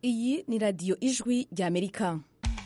iyi ni radiyo ijwi ry'amerika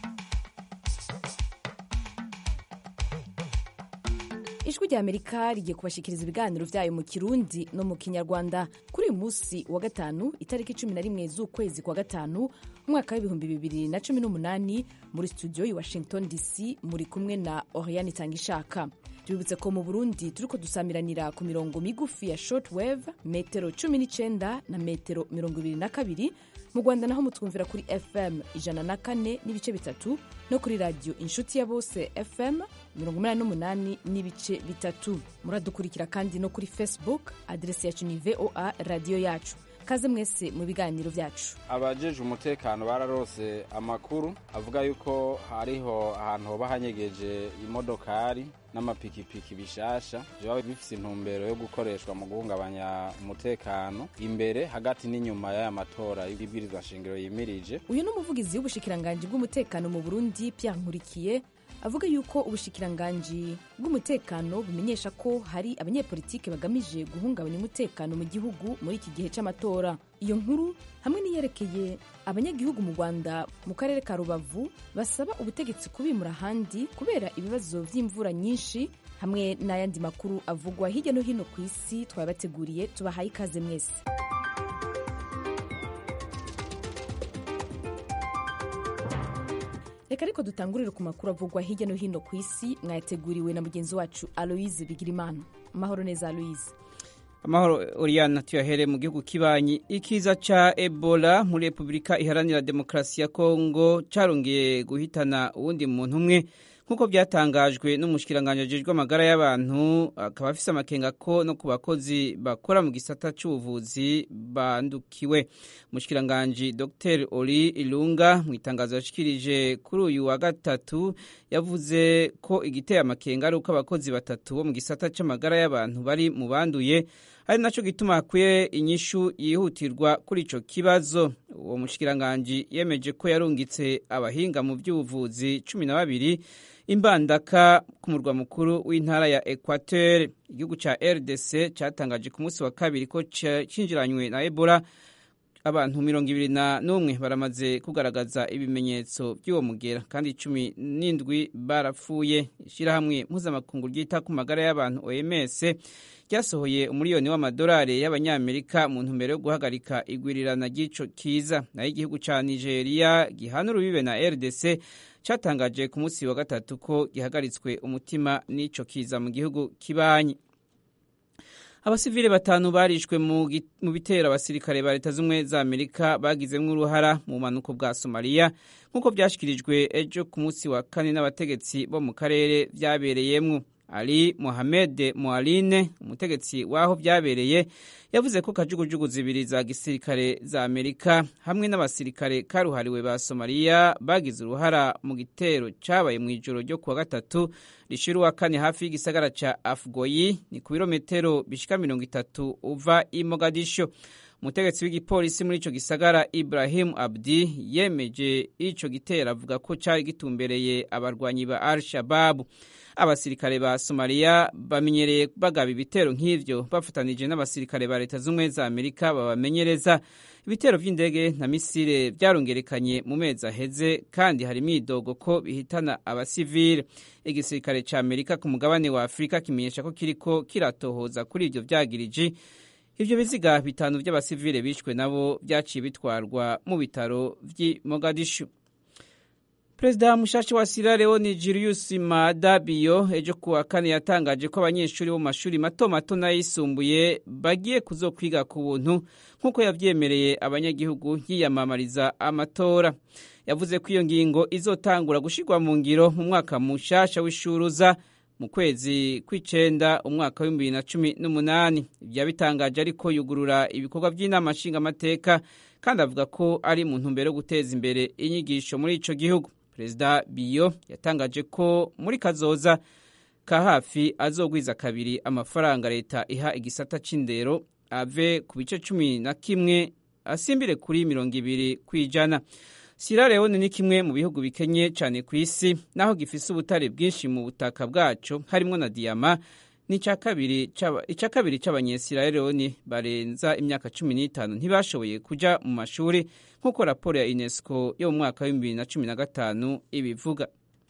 ijwi ry'amerika rigiye kubashikiriza ibiganiro byayo mu kirundi no mu kinyarwanda kuri uyu munsi wa gatanu itariki cumi na rimwe z'ukwezi kwa gatanu umwaka w'ibihumbi bibiri na cumi n'umunani muri studio i washington dc muri kumwe na oriane itangishaka tubibutse ko mu burundi turiko dusamiranira ku mirongo migufi ya shortwave metero cumi n'icenda na metero mirongo ibiri na kabiri mu rwanda naho mutwumvira kuri fm ijana na kane n'ibice bitatu no kuri radiyo inshuti ya bose fm mirongo umunani n'umunani n'ibice bitatu muradukurikira kandi no kuri facebook aderesi yacu ni voa radiyo yacu kaze mwese mu biganiro byacu abajeje umutekano bararose amakuru avuga yuko hariho ahantu hoba hanyegeje imodokari n'amapikipiki bishasha biba bifise intumbero yo gukoreshwa mu guhungabanya umutekano imbere hagati n'inyuma y'aya matora y'ibwirizwa shingiro yimirije uyu ni umuvugizi w'ubushikiranganji bw'umutekano mu burundi pierre nkurikiye avuga yuko ubushikiranganji bw'umutekano bumenyesha ko hari abanyepolitike bagamije guhungabanya umutekano mu gihugu muri iki gihe cy'amatora iyo nkuru hamwe n'iyerekeye abanyagihugu mu rwanda mu karere ka rubavu basaba ubutegetsi kubimura ahandi kubera ibibazo by'imvura nyinshi hamwe n'ayandi makuru avugwa hirya no hino ku isi twabateguriye tubahaye ikaze mwese reka ariko dutangurire ku makuru avugwa hirya no hino ku isi mwayateguriwe na mugenzi wacu aloise bigirimana amahoro neza aloise amahoro oriyana tuyahere mu gihugu kibanyi ikiza ca ebola muri repubulika iharanira demokarasi ya kongo carongeye guhitana uwundi muntu umwe nk'uko byatangajwe n'umushikiranganji ajejwe amagara y'abantu akaba afise amakenga ko no ku bakozi bakora mu gisata c'ubuvuzi bandukiwe umushikiranganji dr ori ilunga mu itangazo yashikirije kuri uyu wa gatatu yavuze ko igiteye amakenga ari uko abakozi batatu bo mu gisata c'amagara y'abantu bari mu banduye ari naco gituma hakwiye inyishu yihutirwa kuri ico kibazo uwo mushikiranganji yemeje ko yarungitse abahinga mu by'ubuvuzi cumi na babiri imbandaka ku murwa mukuru w'intara ya equateur igihugu ca rdc catangaje ku munsi wa kabiri ko cinjiranywe na ebola abantu mirongo ibiri na n'umwe baramaze kugaragaza ibimenyetso by'uwo mugera kandi cumi n'indwi barapfuye ishyirahamwe mpuzamakungu ryita ku magara y'abantu oms ryasohoye umuriyoni w'amadolari y'abanyamerika mu ntumbero yo guhagarika igwirirana ry'ico kiza naho igihugu ca nigeria gihana urubibe na rdc catangaje ku munsi wa gatatu ko gihagaritswe umutima n'ico kiza mu gihugu kibanyi abasivile batanu barishwe mu bitero abasirikare ba leta z'ubumwe za amerika bagizemwo uruhara mu bumanuko bwa somaliya nk'uko vyashikirijwe ejo ku munsi wa kane n'abategetsi bo mu karere vyabereyemwo ali mohamed moaline umutegetsi w'aho vyabereye yavuze ko kajugujugu zibiri za gisirikare za amerika hamwe n'abasirikare karuhariwe ba somaliya bagize uruhara mu gitero cabaye mu ijoro ryo kuwa gatatu rishira uwa kane hafi y'igisagara ca afgoyi ni ku birometero bishika mirongo itatu uva i mogadisho umutegetsi w'igipolisi muri ico gisagara ibrahim abdi yemeje ico gitero avuga ko cari gitumbereye abarwanyi ba al shababu abasirikare ba somaliya bamenyereye bagaba ibitero nk'ivyo bafatanije n'abasirikare ba leta z'ubumwe za amerika babamenyereza ibitero vy'indege na misile vyarongerekanye mu mezi aheze kandi hari imyidogo ko bihitana abasivile igisirikare ca amerika ku mugabane wa afurika kimenyesha ko kiriko kiratohoza kuri ivyo vyagiriji ivyo biziga bitanu vy'abasivile bishwe nabo vyaciye bitwarwa mu bitaro vy'i mogadishu perezida mushasha wa sierra leone julius maada bio ejo kuwa kane yatangaje ko abanyeshuri bo mu mashuri mato mato n'ayisumbuye bagiye kuzokwiga ku buntu nk'uko yavyemereye abanyagihugu yiyamamariza amatora yavuze ko iyo ngingo izotangura gushirwa mu ngiro mu mwaka mushasha w'ishuruza mu kwezi kw'icenda umwaka w'ibihumbi bibiri na cumi n'umunani vyabitangaje ariko yugurura ibikorwa vy'inama nshingamateka kandi avuga ko ari mu ntumbero yo guteza imbere inyigisho muri ico gihugu perezida biyo yatangaje ko muri kazoza ka hafi azogwiza kabiri amafaranga leta iha igisata c'indero ave ku bice cumi na kimwe asimbire kuri mirongo ibiri kw'ijana Sierra Leone ni kimwe mu bihugu bikenye cyane ku isi naho gifise ubutare bwinshi mu butaka bwaco harimo na diyama ni icya kabiri c'abanyesirayeloni barenza imyaka cumi n'itanu ntibashoboye kuja mu mashuri nk'uko raporo ya unesco yo mu mwaka wa bibiri na cumi na gatanu ibivuga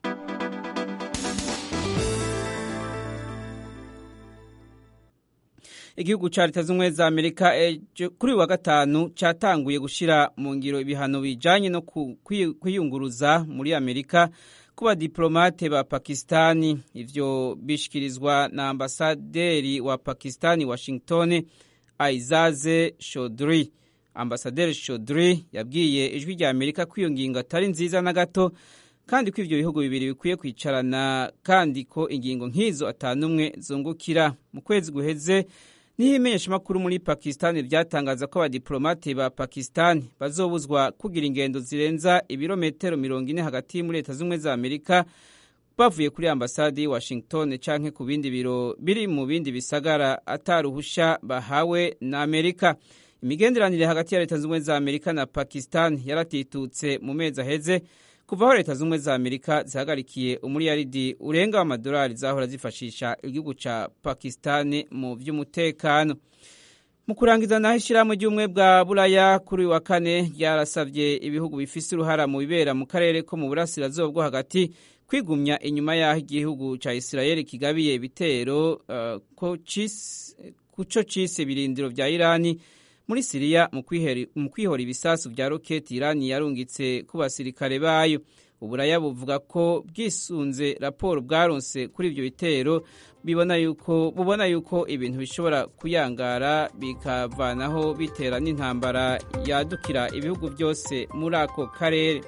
igihugu ca leta z'ubumwe za amerika kuri uyu wa gatanu catanguye gushira mu ngiro ibihano bijanye no kwiyunguruza muri amerika ku badiplomate ba pakistani ivyo bishikirizwa na ambasaderi wa pakistani washington aizaze shodri ambasaderi shodri yabwiye ijwi rya amerika ko iyo ngingo atari nziza na gato kandi ko ivyo bihugu bibiri bikwiye kwicarana kandi ko ingingo nk'izo atanumwe zungukira mu kwezi guheze niho imenyeshamakuru muri pakistani ryatangaza ko abadiplomate ba pakistani bazobuzwa kugira ingendo zirenza ibirometero mirongo ine hagati muri leta z'ubumwe za amerika bavuye kuri ambasade y'i washington canke ku bindi biro biri mu bindi bisagara ataruhusha bahawe na amerika imigenderanire hagati ya leta z'ubumwe za amerika na pakistani yaratitutse mu mezi aheze kuva aho leta z'ubumwe za amerika zihagarikiye umuriyaridi urenga w'amadolari zahora zifashisha igihugu ca pakistani mu vy'umutekano mu kurangiza naho ishyirahamwe ry'ubumwe bwa buraya kuri uyu wa kane ryarasavye ibihugu bifise uruhara mu bibera mu karere ko mu burasirazuba bwo hagati kwigumya inyuma y'aho igihugu ca isirayeli kigabiye ibitero uh, ko co cise ibirindiro vya irani muri siriya mu kwihora ibisasu vya roketi irani yarungitse ku basirikare bayo uburaya buvuga ko bwisunze raporo bwaronse kuri ivyo bitero bibona yuko bubona yuko ibintu bishobora kuyangara bikavanaho bitera n'intambara yadukira ibihugu byose muri ako karere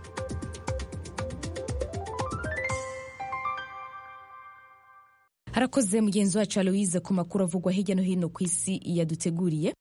harakoze mugenzi wacu aloise ku makuru avugwa hirya no hino ku isi yaduteguriye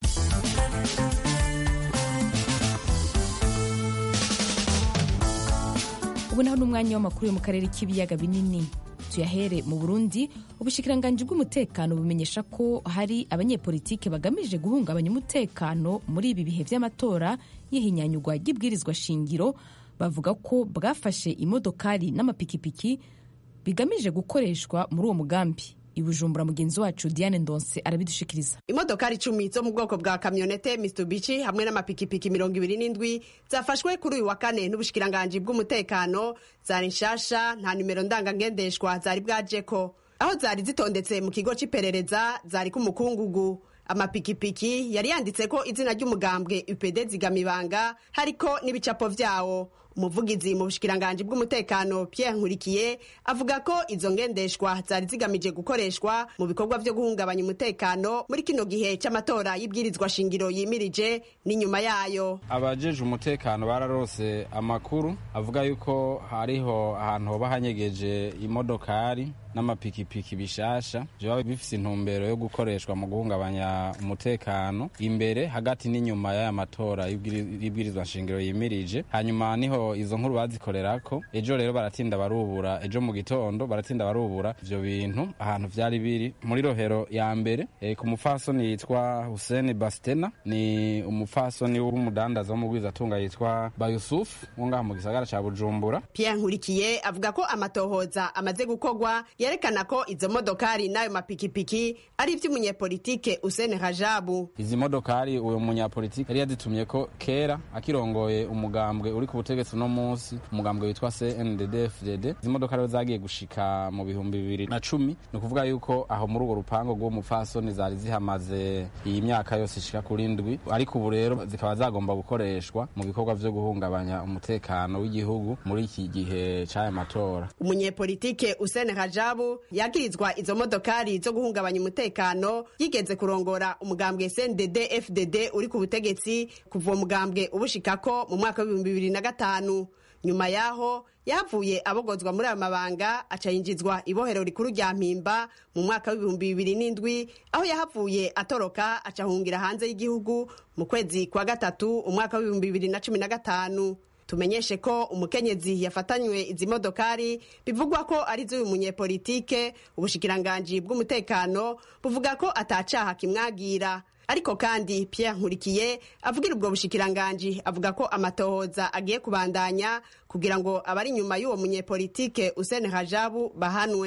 ubu naho n'umwanya w'amakuru yo mu karere k'ibiyaga binini tuyahere mu burundi ubushikiranganji bw'umutekano bumenyesha ko hari abanyepolitike bagamije guhungabanya umutekano muri ibi bihe vy'amatora y'ihinyanyurwa ry'ibwirizwa shingiro bavuga ko bwafashe imodokari n'amapikipiki bigamije gukoreshwa muri uwo mugambi ibujumbura mugenzi wacu diane ndonse arabidushikiriza imodokari icumi zo mu bwoko bwa kamyonete mitsubishi hamwe n'amapikipiki mirongo ibiri n'indwi zafashwe kuri uyu wa kane n'ubushikiranganji bw'umutekano zari nshasha nta nimero ndangangendeshwa zari bwajeko aho zari zitondetse mu kigo c'iperereza zari k'umukungugu amapikipiki yari yanditse ko izina ry'umugambwe upd zigamibanga hariko n'ibicapo vyawo umuvugizi mu bushikiranganji bw'umutekano Pierre Nkurikiye avuga ko izo ngendeshwa zari zigamije gukoreshwa mu bikorwa vyo guhungabanya umutekano muri kino gihe c'amatora y'ibwirizwa shingiro yimirije n'inyuma yayo abajeje umutekano bararose amakuru avuga yuko hariho ahantu hoba hanyegeje imodokari n'amapikipiki bishasha biba bifise intumbero yo gukoreshwa mu guhungabanya umutekano imbere hagati n'inyuma y'aya matora y'ibwirizwa shingiro yimirije hanyuma niho izo nkuru bazikorerako ejo rero baratinda barubura ejo mu gitondo baratinda barubura ivyo bintu ahantu vyari biri muri rohero ya mbere e, ku mufasoni yitwa Hussein Bastena ni umufasoni w'umudandaza w'umugwizatunga yitwa Bayusuf wo ngaha mu gisagara ca Bujumbura Pierre Nkurikiye avuga ko amatohoza amaze gukorwa yerekana ko izo modokari n'ayo mapikipiki ari ivy'umunyepolitike Hussein Rajabu izi modokari uyo munyapolitike yari yazitumye ko kera akirongoye umugambwe uri ku butegetsi uno munsi umugambwe witwa CNDD-FDD izi modokari zagiye gushika mu bihumbi bibiri na cumi ni ukuvuga yuko aho muri urwo rupango rw'uwo mupfasoni zari zihamaze iyi myaka yose ishika kuri ndwi ariko ubu rero zikaba zagomba gukoreshwa mu bikorwa vyo guhungabanya umutekano w'igihugu muri iki gihe c'aya matora umunyepolitike Hussein Rajabu yagirizwa izo modokari zo guhungabanya umutekano yigeze kurongora umugambwe CNDD-FDD uri ku butegetsi kuva uwo mugambwe ubushikako mu mwaka w'ibihumbi bibiri na gatanu nyuma yaho yavuye abogozwa muri ayo mabanga aca yinjizwa ibohero rikuru rya mpimba mu mwaka w'ibihumbi bibiri n'indwi aho yahavuye atoroka aca ahungira hanze y'igihugu mu kwezi kwa gatatu umwaka w'ibihumbi bibiri na cumi na gatanu tumenyeshe ko umukenyezi yafatanywe izi modokari bivugwa ko ari z'uyu munyepolitike ubushikiranganji bw'umutekano buvuga ko atacaha kimwagira ariko kandi Pierre Nkurikiye avugira ubwo bushikiranganji avuga ko amatohoza agiye kubandanya kugira ngo abari inyuma y'uwo munyepolitike Hussein Rajabu bahanwe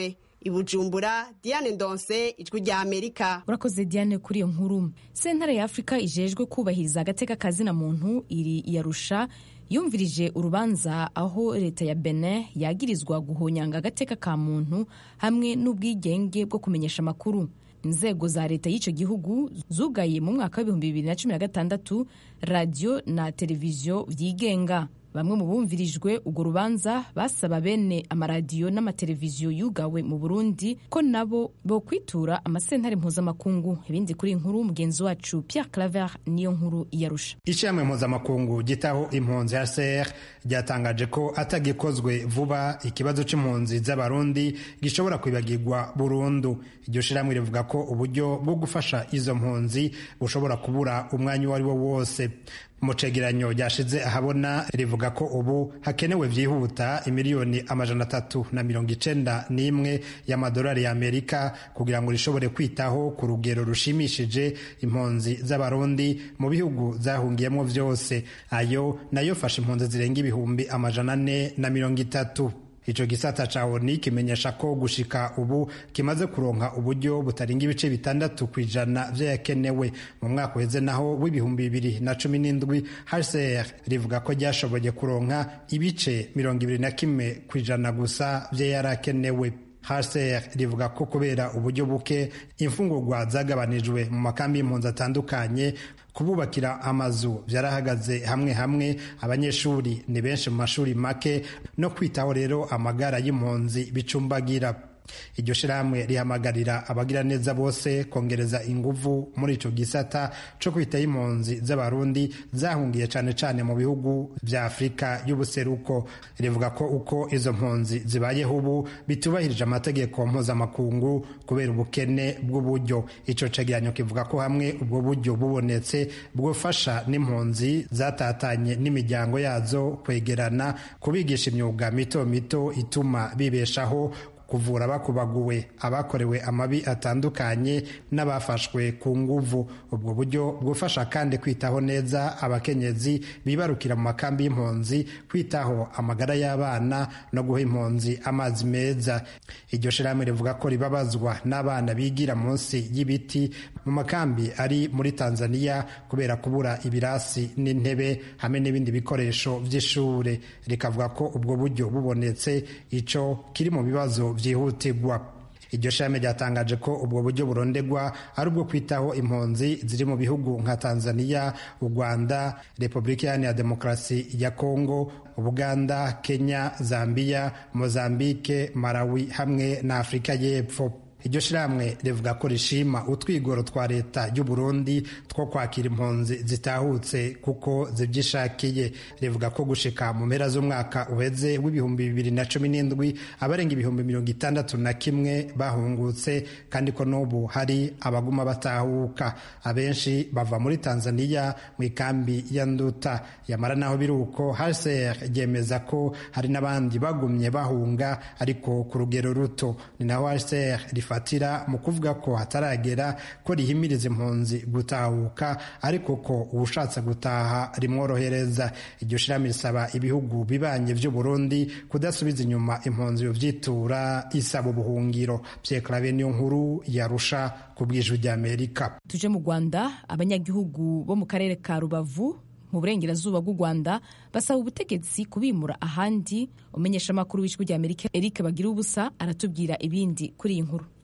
i bujumbura diane ndonse ijwi rya amerika urakoze diane kuri iyo nkuru sentare ya afurika ijejwe kubahiriza agateka kazina muntu iri iyarusha yumvirije urubanza aho leta ya benin yagirizwa guhonyanga agateka ka muntu hamwe n'ubwigenge bwo kumenyesha amakuru inzego za leta y'icyo gihugu zugaye mu mwaka w'ibihumbi bibiri na cumi na gatandatu radiyo na televiziyo byigenga bamwe mu bumvirijwe urwo rubanza basaba bene amaradiyo n'amateleviziyo yugawe mu burundi ko nabo bo kwitura amasentare mpuzamakungu ibindi kuri inkuru mugenzi wacu pierre claver niyo nkuru iyarusha ishami mpuzamakungu gitaho impunzi ya ser ryatangaje ko atagikozwe vuba ikibazo c'impunzi z'abarundi gishobora kwibagirwa burundu iryo shirahamwe rivuga ko uburyo bwo gufasha izo mpunzi bushobora kubura umwanya uwo ari wo wose mu cegeranyo ryashize ahabona rivuga ko ubu hakenewe vyihuta imiliyoni amajana atatu na mirongo icenda n'imwe y'amadolari y'amerika kugira ngo rishobore kwitaho ku rugero rushimishije impunzi z'abarundi mu bihugu zahungiyemo vyose ayo nayo fasha impunzi zirenga ibihumbi amajana ane na mirongo itatu ico gisata ca oni kimenyesha ko gushika ubu kimaze kuronka uburyo butarenga ibice bitandatu ku ijana vy'ayakenewe mu mwaka uheze naho w'ibihumbi bibiri na cumi n'indwi hcr rivuga ko ryashoboye kuronka ibice mirongo ibiri na kimwe ku ijana gusa vy'ayarakenewe hcr rivuga ko kubera uburyo buke imfungurwa zagabanijwe mu makambi y'impunzi atandukanye kububakira amazu byarahagaze hamwe hamwe abanyeshuri ni benshi mu mashuri make no kwitaho rero amagara y'impunzi bicumbagira iryo shirahamwe rihamagarira abagira neza bose kongereza inguvu muri ico gisata co kwitaho impunzi z'abarundi zahungiye cane cane mu bihugu vya afurika y'ubuseruko rivuga ko uko izo mpunzi zibayeho ubu bitubahirije amategeko mpuzamakungu kubera ubukene bw'uburyo ico cegeranyo kivuga ko hamwe ubwo buryo bubonetse bwofasha n'impunzi zatatanye n'imiryango yazo kwegerana kubigisha imyuga mito mito ituma bibeshaho kuvura abakubaguwe abakorewe amabi atandukanye n'abafashwe ku nguvu ubwo buryo bwufasha kandi kwitaho neza abakenyezi bibarukira mu makambi y'impunzi kwitaho amagara y'abana no guha impunzi amazi meza iryo shirahamwe rivuga ko ribabazwa n'abana bigira munsi y'ibiti mu makambi ari muri tanzania kubera kubura ibirasi n'intebe hamwe n'ibindi bikoresho by'ishure rikavuga ko ubwo buryo bubonetse ico kiri mu bibazo byihutirwa iryo shami ryatangaje ko ubwo buryo burondegwa ari ubwo kwitaho impunzi ziri mu bihugu nka tanzania u rwanda repubulika iharanira demokarasi ya kongo ubuganda kenya zambia mozambike malawi hamwe na afurika y'epfo iryo shirahamwe rivuga ko rishima utwigoro twa leta y'u Burundi two kwakira impunzi zitahutse kuko zibyishakiye rivuga ko gushika mu mpera z'umwaka uheze w'ibihumbi bibiri na cumi n'indwi abarenga ibihumbi mirongo itandatu na kimwe bahungutse kandi ko n'ubu hari abaguma batahuka abenshi bava muri tanzania mu ikambi ya nduta yamara naho biri uko hcr ryemeza ko hari n'abandi bagumye bahunga ariko ku rugero ruto ni naho hcr rifatira mu kuvuga ko hataragera ko rihimiriza impunzi gutahuka ariko ko ubushatse gutaha rimworohereza iryo shirami risaba ibihugu bibanye vy'u Burundi kudasubiza inyuma impunzi yovyitura isaba ubuhungiro vyekarabe niyo nkuru yarusha ku bw'ijwi ry'Amerika tuje mu Rwanda abanyagihugu bo mu karere ka Rubavu mu burengerazuba bw'u Rwanda basaba ubutegetsi kubimura ahandi umenyesha amakuru w'ijwi ry'Amerika Eric Bagira ubusa aratubwira ibindi kuri iyi nkuru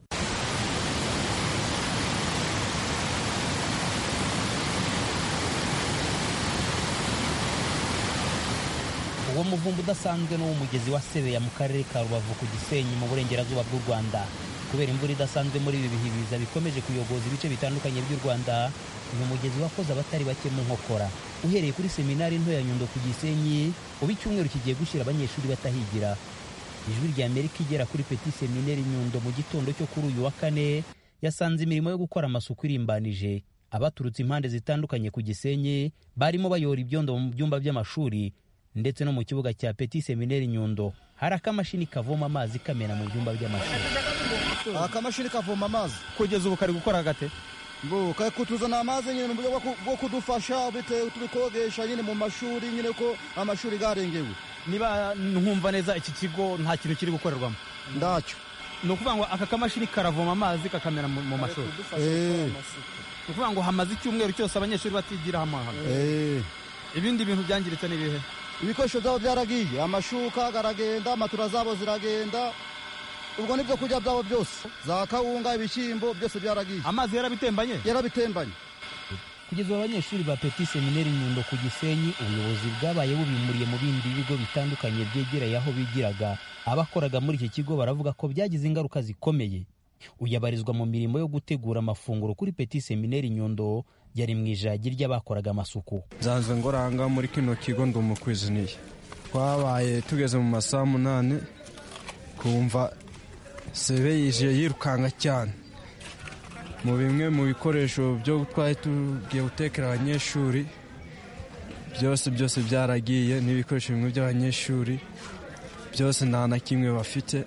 uwo muvumba udasanzwe ni uw'umugezi wa sebeya mu karere ka rubavu ku gisenyi mu burengerazuba bw'u rwanda kubera imvura idasanzwe muri ibi bihe biza bikomeje kuyogoza ibice bitandukanye by'u rwanda uyu mugezi wakoze abatari bake mu nkokora uhereye kuri seminari nto ya nyundo ku gisenyi ubu icyumweru kigiye gushyira abanyeshuri batahigira ijwi rya amerika igera kuri peti seminari nyundo mu gitondo cyo kuri uyu wa kane yasanze imirimo yo gukora amasuku irimbanije abaturutse impande zitandukanye ku gisenyi barimo bayora ibyondo mu byumba by'amashuri ndetse no mu kibuga cya peti seminari nyundo hari akamashini kavoma amazi kamena mu byumba by'amashuri akamashini kavoma amazi kugeza ubu kari gukora gate ngo kari kutuzana amazi nyine mu buryo bwo kudufasha bitewe turi kogesha nyine mu mashuri nyine ko amashuri garengewe niba nkumva neza iki kigo nta kintu kiri gukorerwamo ndacyo ni ukuvuga ngo aka kamashini karavoma amazi kakamera mu mu mashuri Eh, ni ukuvuga ngo hamaze icyumweru cyose abanyeshuri batigira amahano eh. ibindi bintu byangiritse ni ibihe ibikoresho byabo byaragiye amashuka garagenda matura zabo ziragenda ubwo n'ibyo kurya byabo byose za kawunga ibishyimbo byose byaragiye amazi yarabitembanye yarabitembanye kugeza ubu abanyeshuri ba petit seminari nyundo ku gisenyi ubuyobozi bwabaye bubimuriye mu bindi bigo bitandukanye byegereye aho bigiraga abakoraga muri iki kigo baravuga ko byagize ingaruka zikomeye uyabarizwa mu mirimo yo gutegura amafunguro kuri petit seminari nyundo yari mu ijagi ry'abakoraga amasuku nzanzwe ngoranga muri kino kigo ndi umukwiziniye twabaye tugeze mu masaha munani kumva sebe yije yirukanka cyane mu bimwe mu bikoresho byo twari tugiye gutekera abanyeshuri byose byose byaragiye n'ibikoresho bimwe by'abanyeshuri byose nta na kimwe bafite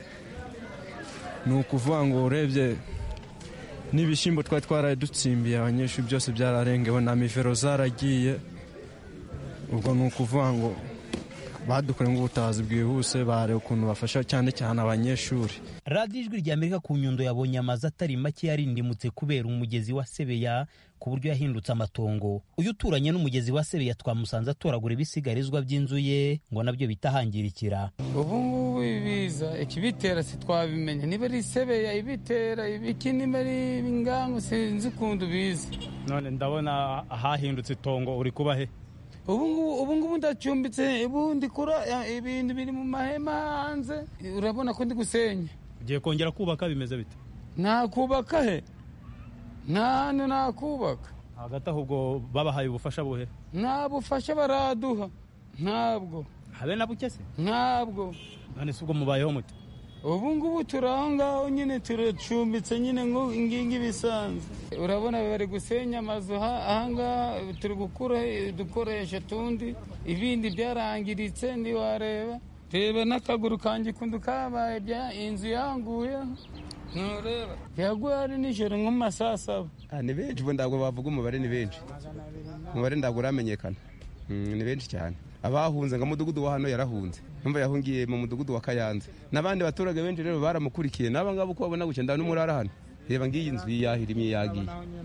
ni ukuvuga ngo urebye n'ibishyimbo twari twaraye dutsimbiye abanyeshuri byose byararengewe na mivero zaragiye ubwo ni ukuvuga ngo badukoreye nk'ubutabazi bwihuse bareba ukuntu bafasha cyane cyane abanyeshuri radiyo ijwi rya amerika ku nyundo yabonye amazu atari make yarindimutse kubera umugezi wa sebeya ku buryo yahindutse amatongo uyu uturanye n'umugezi wa sebeya twamusanze atoragura ibisigarizwa by'inzu ye ngo nabyo bitahangirikira ubu ngubu ibiza ikibitera sitwabimenye niba ari isebeya ibitera ibiki niba ari ingangu sinzi ukuntu biza none ndabona ahahindutse itongo uri kuba he ubu ngubu ubu ngubu ndacumbitse ubu ndikura ibintu biri mu mahema hanze urabona ko ndi gusenya ugiye kongera kubaka bimeze bite nakubaka he nta hantu nakubaka hagati aho ubwo babahaye ubufasha buhe nta bufasha baraduha ntabwo habe na buke se ntabwo none se ubwo mubayeho mute ubu ngubu turi aho ngaho nyine turacumbitse nyine ngingi bisanzwe urabona bari gusenya amazu ahangaha turi gukura udukoresho tundi ibindi byarangiritse ntiwareba reba n'akaguru kanjye kundu kabaye bya inzu yanguye ntureba yaguye ari nijoro nko mu masaa saba ni benshi ubu ntabwo bavuga umubare ni benshi umubare ntabwo uramenyekana ni benshi cyane abahunze ngo umudugudu wa hano yarahunze numva yahungiye mu mudugudu wa kayanza n'abandi baturage benshi rero baramukurikiye n'aba ngaba uko babona gutya ndabona umurara hano reba ngiyi nzu yahirimiye yagiye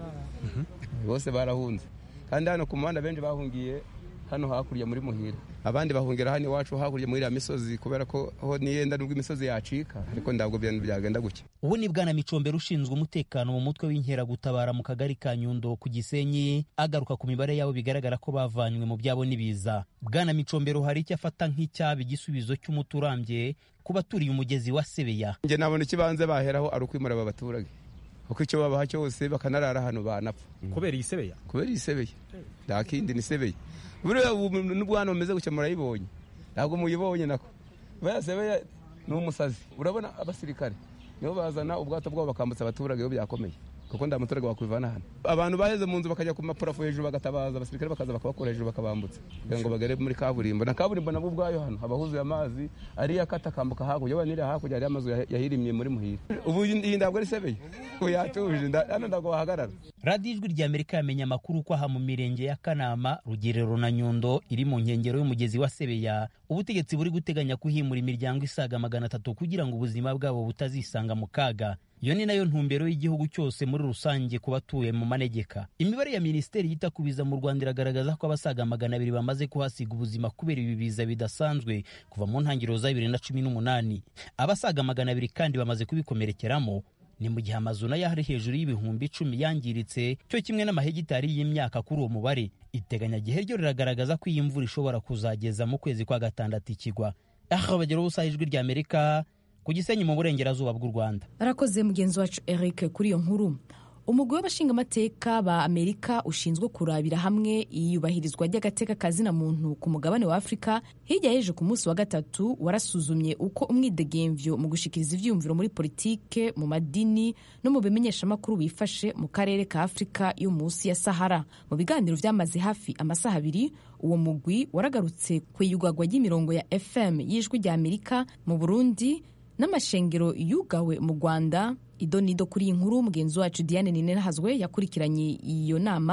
bose barahunze kandi hano ku muhanda benshi bahungiye hano hakurya muri muhira abandi bahungira hano iwacu hakurya muri iriya misozi kubera ko ho niyenda nubwo imisozi yacika ariko ntabwo byagenda gutya ubu ni bwana micombero ushinzwe umutekano mu mutwe w'inkeragutabara mu kagari ka nyundo ku gisenyi agaruka ku mibare yabo bigaragara ko bavanywe mu byabo n'ibiza bwana micombero hari icyo afata nk'icyaba igisubizo cy'umuti urambye ku baturiye umugezi wa sebeya njye nabona ikibanza baheraho ari ukwimura aba baturage kuko icyo babaha cyose bakanarara hano banapfa kubera iyi sebeya kubera iyi sebeya nta kindi ni sebeya buriya n'ubwo hano bumeze gutya murayibonye ntabwo muyibonye nako buriya sebeya ni umusazi urabona abasirikare nibo bazana ubwato bwabo bakambutsa abaturage iyo byakomeye kuko nta muturage wakwivana hano abantu baheze mu nzu bakajya ku mapurafo hejuru bagatabaza abasirikare bakaza bakabakura hejuru bakabambutsa kugira ngo bagere muri kaburimbo na kaburimbo nabwo ubwayo hano haba huzuye amazi ariyo akata akambuka hakurya waba niriya hakurya hariyo amazu yahirimye muri muhira ubu iyi ntabwo ari sebeye ubu yatuje hano ntabwo wahagarara radiyo ijwi rya amerika yamenye amakuru ko aha mu mirenge ya kanama rugerero na nyundo iri mu nkengero y'umugezi wa sebeya ubutegetsi buri guteganya kuhimura imiryango isaga magana atatu kugira ngo ubuzima bwabo butazisanga mu kaga iyo ni nayo ntumbero y'igihugu cyose muri rusange ku batuye mu manegeka imibare ya minisiteri yita ku biza mu rwanda iragaragaza ko abasaga magana abiri bamaze kuhasiga ubuzima kubera ibi biza bidasanzwe kuva mu ntangiriro za bibiri na cumi n'umunani abasaga magana abiri kandi bamaze kubikomerekeramo ni mu gihe amazu nayo ari hejuru y'ibihumbi icumi yangiritse cyo kimwe n'amahegitari y'imyaka kuri uwo mubare iteganyagihe ryo riragaragaza ko iyi mvura ishobora kuzageza mu kwezi kwa gatandatu ikigwa aha bageraho ubusa ijwi rya amerika ku gisenyi mu burengerazuba bw'u rwanda arakoze mugenzi wacu eric kuri iyo nkuru umugwi w'abashingamateka ba amerika ushinzwe kurabira hamwe iyubahirizwa ry'agateka kazina muntu ku mugabane wa afurika hirya y'ejo ku munsi wa gatatu warasuzumye uko umwidegemvyo mu gushikiriza ivyiyumviro muri politike mu madini no mu bimenyeshamakuru wifashe mu karere ka afurika yo munsi ya sahara mu biganiro vyamaze hafi amasaha abiri uwo mugwi waragarutse ku iyugagwa ry'imirongo ya fm y'ijwi rya amerika mu burundi n'amashengero yugawe mu rwanda idonido kuri iyi nkuru mugenzi wacu diane ninehazwe yakurikiranye iyo nama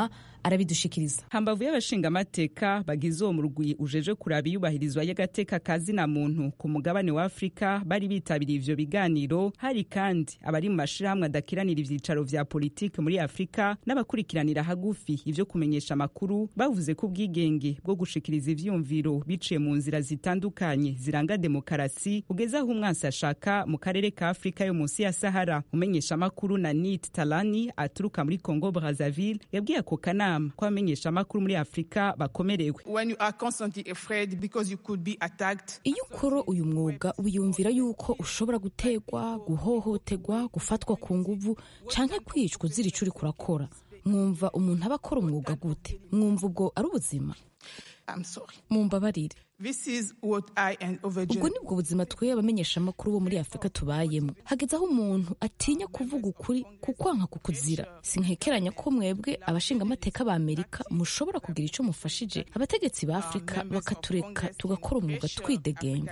arabidushikiriza hambavu y'abashingamateka bagize uwo murwi ujeje kuraba iyubahirizwa y'agateka kazina muntu ku mugabane wa afurika bari bitabiriye ivyo biganiro hari kandi abari mu mashirahamwe adakiranira ivyicaro vya politike muri afurika n'abakurikiranira hagufi ivyo kumenyesha amakuru bavuze ko ubwigenge bwo gushikiriza ivyumviro biciye mu nzira zitandukanye ziranga demokarasi ugeze aho umwansi ashaka mu karere ka afurika yo munsi ya sahara umenyesha amakuru na nit talani aturuka muri congo brazzaville yabwiye ako kanama ko abamenyesha amakuru muri afurika bakomerewe iyo ukora uyu mwuga wiyumvira yuko ushobora gutegwa guhohoterwa gufatwa ku nguvu canke kwicwa uzira ico uriko urakora mwumva umuntu aba akora umwuga gute mwumva ubwo ari ubuzima mumbabarire ubwo nibwo buzima twe abamenyesha amakuru bo muri afurika tubayemo hageze aho umuntu atinya kuvuga ukuri kukwanka kukuzira sinkekeranya ko mwebwe abashingamateka ba amerika mushobora kugira icyo mufashije abategetsi ba afurika bakatureka tugakora umwuga twidegembye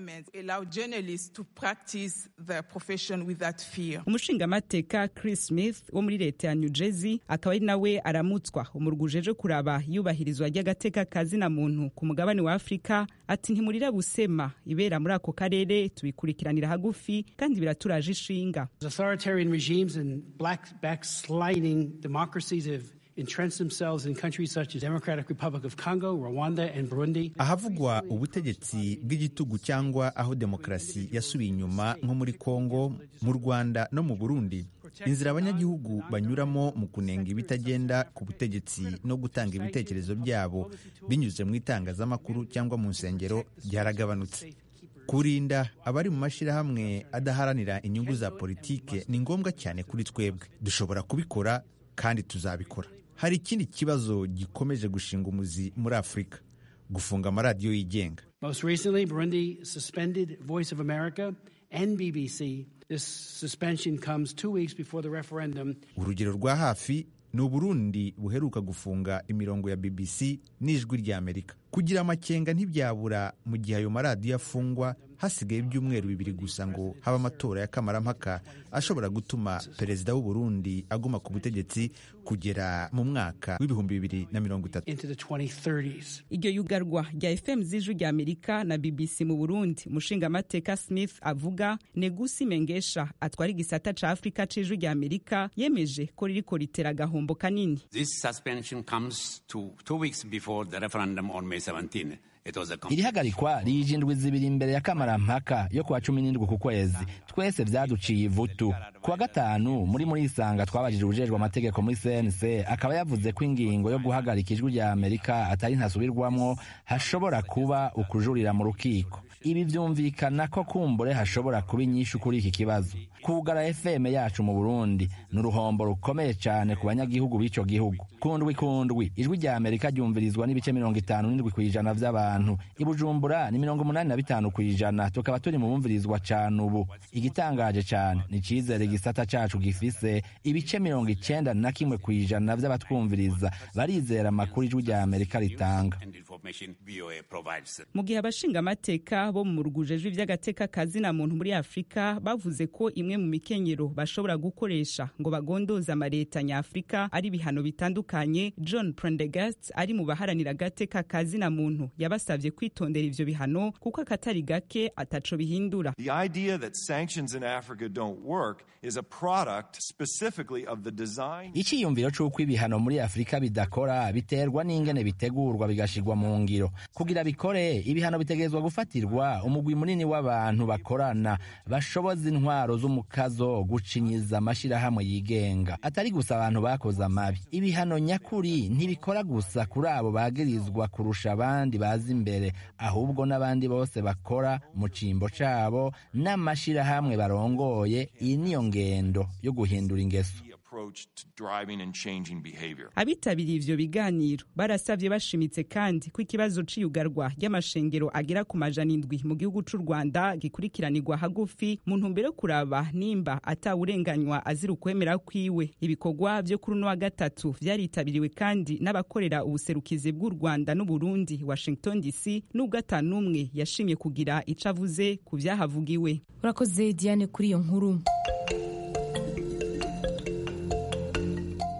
umushingamateka chris smith wo muri leta ya new jersey akaba ari nawe aramutswa umurwi ujeje kuraba iyubahirizwa ry'agateka kazina muntu ku mugabane wa afurika ati ntimurira busema ibera muri ako karere tubikurikiranira hagufi kandi biraturaje ishinga authoritarian regimes and black backsliding democracies have entrenched themselves in countries such as Democratic Republic of Congo, Rwanda and Burundi. ahavugwa ubutegetsi bw'igitugu cyangwa aho demokarasi yasubiye inyuma nko muri Kongo mu Rwanda no mu Burundi inzira abanyagihugu banyuramo mu kunenga ibitagenda ku butegetsi no gutanga ibitekerezo byabo binyuze mu itangazamakuru cyangwa mu nsengero byaragabanutse kurinda abari mu mashyirahamwe adaharanira inyungu za politike ni ngombwa cyane kuri twebwe dushobora kubikora kandi tuzabikora hari ikindi kibazo gikomeje gushinga umuzi muri afurika gufunga amaradiyo yigenga Most recently, Burundi suspended Voice of America and BBC. This suspension comes two weeks before the referendum. urugero rwa hafi ni uburundi buheruka gufunga imirongo ya bbc n'ijwi rya amerika kugira amakenga ntibyabura mu gihe ayo maradiyo afungwa hasigaye ibyumweru bibiri gusa ngo habe amatora y'akamarampaka ashobora gutuma perezida w'uburundi aguma ku butegetsi kugera mu mwaka w'ibihumbi bibiri na mirongo itatu into the 2030s. iryo yugarwa rya fm z'ijwi rya amerika na bbc mu burundi umushingamateka smith avuga negusi mengesha atwara igisata ca afurika c'ijwi rya amerika yemeje ko ririko ritera agahombo kanini This suspension comes to two weeks before the referendum on May 17. It was a iri hagarikwa rije indwi zibiri imbere ya kamarampaka yo kuwa cumi n'indwi ku kwezi twese vyaduciye ivutu kuwa gatanu muri muri isanga twabajije ubujejwe amategeko muri cnc akaba yavuze ko ingingo yo guhagarika ijwi rya amerika atari ntasubirwamwo hashobora kuba ukujurira mu rukiko ibi vyumvikana ko kumbure hashobora kuba inyishu kuri iki kibazo kugara fm yacu mu burundi ni uruhombo rukomeye cane ku banyagihugu b'ico gihugu kundwi kundwi ijwi rya amerika ryumvirizwa n'ibice mirongo itanu n'indwi kw'ijana vy'abantu i bujumbura ni mirongo umunani na bitanu kw'ijana tukaba turi mu bumvirizwa cane ubu igitangaje cane ni icizere igisata cacu gifise ibice mirongo icenda na kimwe kw'ijana vy'abatwumviriza barizera amakuru ijwi rya amerika ritanga and information VOA provides. mu gihe abashingamateka bo mu rugujejwe ivy'agateka kazina muntu muri afurika bavuze ko imwe mu mikenyero bashobora gukoresha ngo bagondoze amaleta nyafurika ari ibihano bitandukanye john prendegast ari mu baharanira agateka kazina muntu yabasavye kwitondera ivyo bihano kuko akatari gake ataco bihindura The idea that sanctions in Africa don't work is a product specifically of the design. icyiyumviro c'uko ibihano muri afurika bidakora biterwa n'ingene bitegurwa bigashirwa mu ngiro kugira bikore ibihano bitegerezwa gufatirwa umugwi munini w'abantu bakorana bashoboza intwaro z'umukazo gucinyiza amashirahamwe yigenga atari gusa abantu bakoze amabi ibihano nyakuri ntibikora gusa kuri abo bagirizwa kurusha abandi bazi imbere ahubwo n'abandi bose bakora mu cimbo cabo n'amashirahamwe barongoye iyi niyo ngendo yo guhindura ingeso approach to driving and changing behavior. abitabiriye ivyo biganiro barasavye bashimitse kandi ko ikibazo c'iyugarwa ry'amashengero agera ku majana indwi mu gihugu c'u rwanda gikurikiranirwa hagufi mu ntumbero yo kuraba nimba atawurenganywa azira ukwemera kwiwe ibikorwa vyo kuri uno wa gatatu vyaritabiriwe kandi n'abakorera ubuserukizi bw'u rwanda n'uburundi washington dc n'ubwo atanumwe yashimye kugira ico avuze ku vyahavugiwe urakoze diane kuri iyo nkuru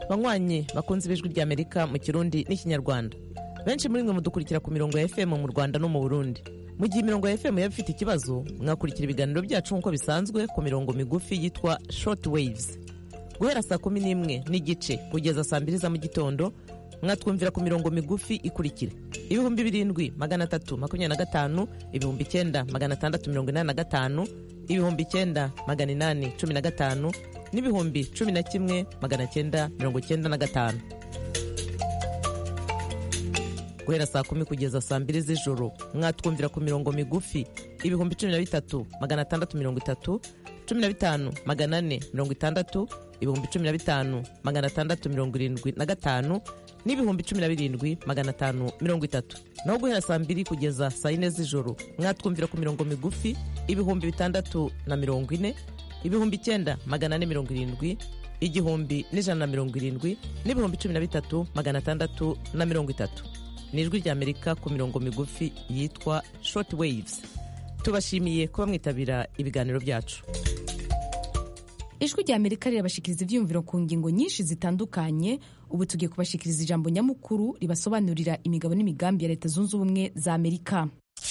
banywanyi bakunze ibijwi ry'amerika mu kirundi n'ikinyarwanda benshi muri mwe mudukurikira ku mirongo ya fm mu rwanda no mu burundi mu gihe imirongo ya fm yaba ifite ikibazo mwakurikira ibiganiro byacu nk'uko bisanzwe ku mirongo migufi yitwa short waves guhera saa kumi n'imwe n'igice kugeza saa mbiri za mu gitondo mwatwumvira ku mirongo migufi ikurikira ibihumbi birindwi magana atatu makumyabiri na gatanu ibihumbi icyenda magana atandatu mirongo inani na gatanu ibihumbi icyenda magana inani cumi na gatanu n'ibihumbi cumi na kimwe magana cyenda mirongo cyenda na gatanu guhera saa kumi kugeza saa mbiri z'ijoro mwatwumvira ku mirongo migufi ibihumbi cumi na bitatu magana atandatu mirongo itatu cumi na bitanu magana ane mirongo itandatu ibihumbi cumi na bitanu magana atandatu mirongo irindwi na gatanu n'ibihumbi cumi na birindwi magana atanu mirongo itatu naho guhera saa mbiri kugeza saa yine z'ijoro mwatwumvira ku mirongo migufi ibihumbi bitandatu na mirongo ine ibihumbi icyenda magana ane mirongo irindwi igihumbi n'ijana na mirongo irindwi n'ibihumbi cumi na bitatu magana atandatu na mirongo itatu ni ijwi ry'amerika ku mirongo migufi yitwa short waves tubashimiye kuba mwitabira ibiganiro byacu ijwi rya amerika rirabashikiriza ibyiyumviro ku ngingo nyinshi zitandukanye ubu tugiye kubashikiriza ijambo nyamukuru ribasobanurira imigabo n'imigambi ya leta zunze ubumwe za amerika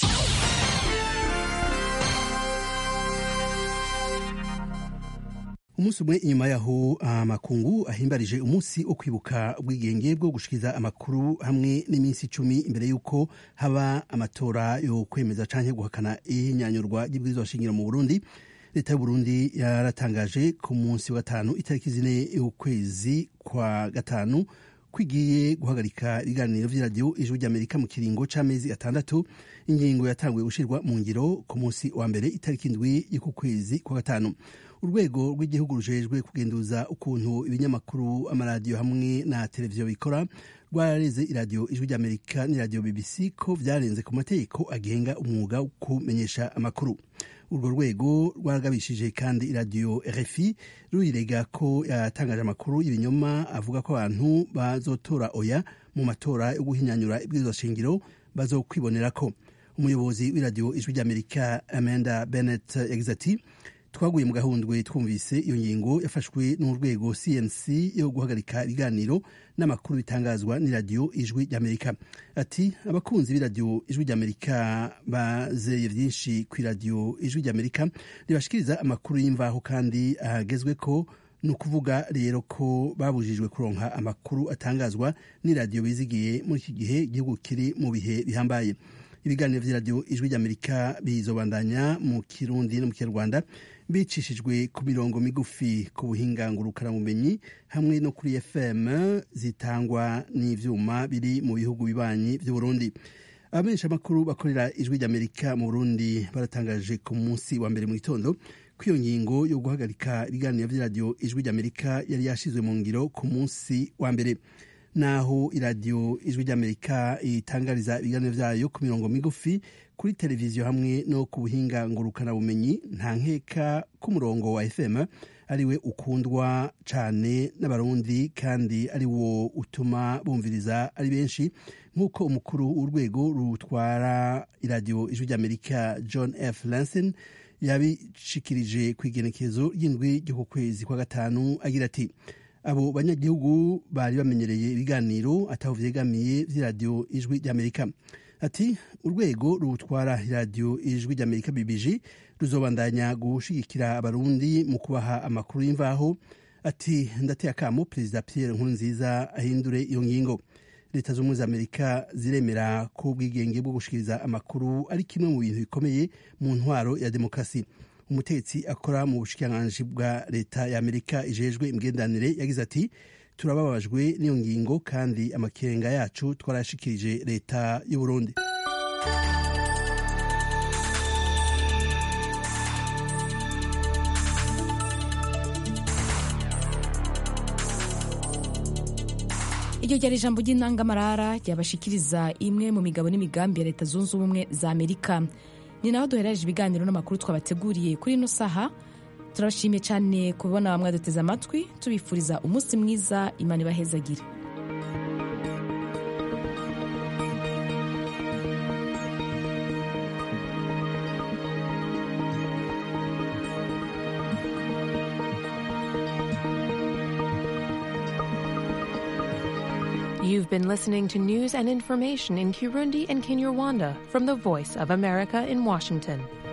umunsi umwe inyuma yaho amakungu ahimbarije umunsi wo kwibuka ubwigenge bwo gushikiriza amakuru hamwe n'iminsi icumi imbere y'uko haba amatora yo kwemeza canke guhakana ihinyanyurwa ry'ibwirizwa shingiro mu burundi leta y'uburundi yaratangaje ku munsi wa gatanu itariki zine y'ukwezi kwa gatanu kwigiye guhagarika ibiganiro vy'iradiyo ijwi ry'amerika mu kiringo c'amezi atandatu ingingo yatanguye gushirwa mu ngiro ku munsi wa mbere itariki indwi y'uku kwezi kwa gatanu urwego rw'igihugu rujejwe kugenduza ukuntu ibinyamakuru amaradiyo hamwe na televiziyo bikora rwarareze iradiyo ijwi ry'amerika n'iradiyo bbc ko vyarenze ku mategeko agenga umwuga wo kumenyesha amakuru urwo rwego rwaragabishije kandi iradiyo rfi ruyirega ko yatangaje amakuru y'ibinyoma avuga ko abantu bazotora oya mu matora yo guhinyanyura ibwirizwa shingiro bazokwibonera ko umuyobozi w'iradiyo ijwi ry'amerika amanda bennett yagize ati twaguye mu gahundwe twumvise iyo ngingo yafashwe n'urwego cnc yo guhagarika ibiganiro n'amakuru bitangazwa n'iradiyo ijwi ry'amerika ati abakunzi b'iradiyo ijwi ry'amerika bazeye byinshi ku iradiyo ijwi ry'amerika ribashikiriza amakuru y'imvaho kandi ahagezwe ko ni ukuvuga rero ko babujijwe kuronka amakuru atangazwa n'iradiyo bizigiye muri iki gihe igihugu kiri mu bihe bihambaye ibiganiro vy'iradiyo ijwi ry'amerika bizobandanya mu kirundi no mu kinyarwanda bicishijwe ku mirongo migufi ku buhinga ngurukanabumenyi hamwe no kuri fm zitangwa n'ivyuma biri mu bihugu bibanyi vy'uburundi abamenyesha amakuru bakorera ijwi ry'amerika mu burundi baratangaje ku munsi wa mbere mu gitondo ko iyo ngingo yo guhagarika ibiganiro vy'iradiyo ijwi ry'amerika yari yashizwe mu ngiro ku munsi wa mbere naho iradiyo ijwi ry'amerika itangariza ibiganiro vyayo ku mirongo migufi kuri televiziyo hamwe no ku buhinga ngurukanabumenyi nta nkeka k'umurongo wa fm ariwe ukundwa cane n'abarundi kandi ari wo utuma bumviriza ari benshi nk'uko umukuru w'urwego rutwara iradiyo ijwi ry'amerika john f lanson yabishikirije ku igenekezo ry'indwi ryo ku kwezi kwa gatanu agira ati abo banyagihugu bari bamenyereye ibiganiro ataho vyegamiye vy'iradiyo ijwi ry'amerika ati urwego rutwara iradiyo ijwi ry'amerika bbg ruzobandanya gushigikira abarundi mu kubaha amakuru y'imvaho ati ndateye akamo perezida pierre nkurunziza ahindure iyo ngingo leta z'ubumwe za amerika ziremera ko ubwigenge bwo gushikiriza amakuru ari kimwe mu bintu bikomeye mu ntwaro ya demokarasi umutetsi akora mu bushikiranganji bwa leta ya amerika ijejwe imigenderanire yagize ati turababajwe n'iyo ngingo kandi amakenga yacu twarayashikirije leta y'uburundi iryo ryari ijambo ry'intangamarara ryabashikiriza imwe mu migabo n'imigambi ya leta zunze ubumwe za amerika ni naho duherereje ibiganiro n'amakuru twabateguriye kuri ino saha turabashimiye cyane kubona mwaduteze amatwi tubifuriza umunsi mwiza imana ibahezagire You've been listening to news and information in Kirundi and Kinyarwanda from the Voice of America in Washington.